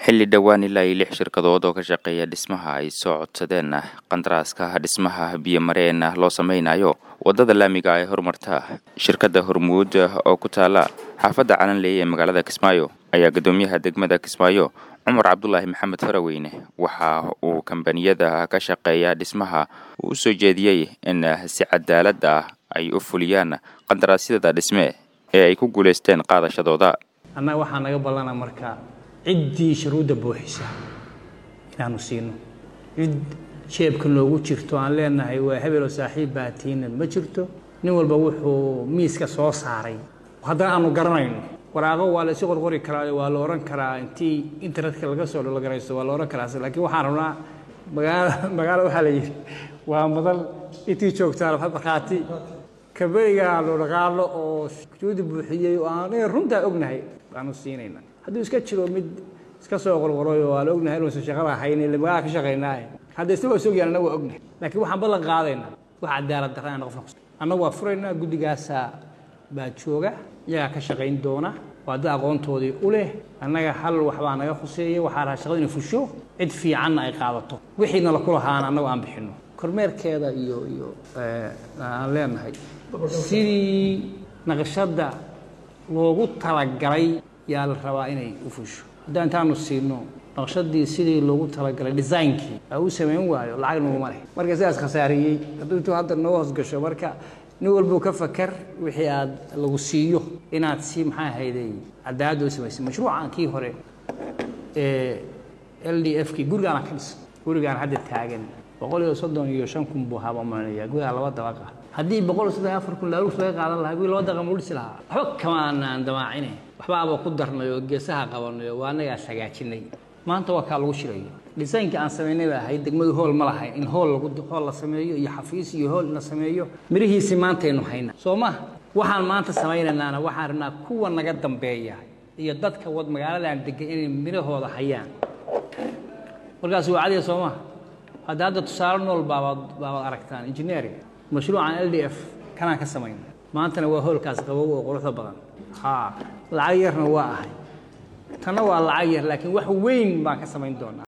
xilli dhowaan ilaa iyo lix shirkadood oo ka shaqeeya dhismaha ay soo codsadeen qandaraaska dhismaha biyomareen loo sameynayo waddada laamiga ee horumarta shirkadda hormuud oo ku taala xaafadda calanley ee magaalada kismaayo ayaa guddoomiyaha degmada kismaayo cumar cabdulaahi maxamed faraweyne waxa uu kambaniyada ka shaqeeya dhismaha uu u soo jeediyey in si cadaalad ah ay u fuliyaan qandaraasyada dhisme ee ay ku guulaysteen qaadashadooda annaga waxaa naga ballana marka ciddii shuruudda buuxisa inaanu siino cid jeebka noogu jirto aan leenahay waa hebeloo saaxiib baatiina ma jirto nin walba wuxuu miiska soo saaray haddana aanu garanayno waraaqo waa la isu qorqori karaa waa la ohan karaa intii internetka laga soo dhologaraysto waa la ohan karaa laakiin waxaan rabnaa magaala magaalo waxaa la yidhi waa madal intii joogtaan markhaati kabeyga aanu dhaqaalo oo juudi buuxiyey oo aan runtaa ognahay baanu siinayna hadduu iska jiro mid iska soo qorqoray oo aan ognahay inuusan shaqada haynin magaala ka shaqaynaaye hadda isna waa sogyahan annaga waa ognahay laakiin waxaan ballan qaadaynaa wax cadaalad darra aan qofna annagu waa furaynaa guddigaasaa baa jooga iyagaa ka shaqayn doona waa dad aqoontoodii u leh annaga hal waxbaa naga khuseeya waxaa raha shaqada inay fusho cid fiicanna ay qaadato wixiina la kulahaana annagu aan bixinno kormeerkeeda iyo iyo aan leenahay sidii naqshadda loogu talagalay yaa la rabaa inay u fusho haddaan intaanu siino naqshadii sidii loogu talagalay designkii aa u samayn waayo lacag naguma leh marka sidaas khasaariyey hadduu intuu hadda noo hoosgasho marka nin walbuu ka fakar wixii aad lagu siiyo inaad si maxaa ahayday cadaaladda u samaysay mashruucan kii hore ee l d f kii gurigaana ka dhisan gurigaan hadda taagan boqol iyo soddon iyo shan kun buu haba maanaya gurigaa laba dabaqa haddii boqol iyo soddon iyo afar kun laaluus laga qaadan lahaa guri laba dabaqa muu dhisi lahaa waxba kama aanaan damaacine waxbaaba ku darnay oo geesaha qabanay oo waa annagaas hagaajinay maanta waa kaa lagu shirayo dhisaynkii aan samaynay ba ahayd degmadu hool ma lahayn in hool lagu hool la sameeyo iyo xafiis iyo hool la sameeyo mirihiisii maantaynu hayna soo ma waxaan maanta samaynaynana waxaan rabnaa kuwa naga dambeeya iyo dadka wad magaaladan degan inay mirahooda hayaan markaas waa cadiya soo maha hadda hadda tusaale nool baabaad baabaad aragtaan engineering mashruucan l d f kanaan ka samayna maantana waa hoolkaas qabow oo quruxda badan ha lacag yarna waa ahay tanna waa lacag yar laakiin wax weyn baan ka samayn doonaa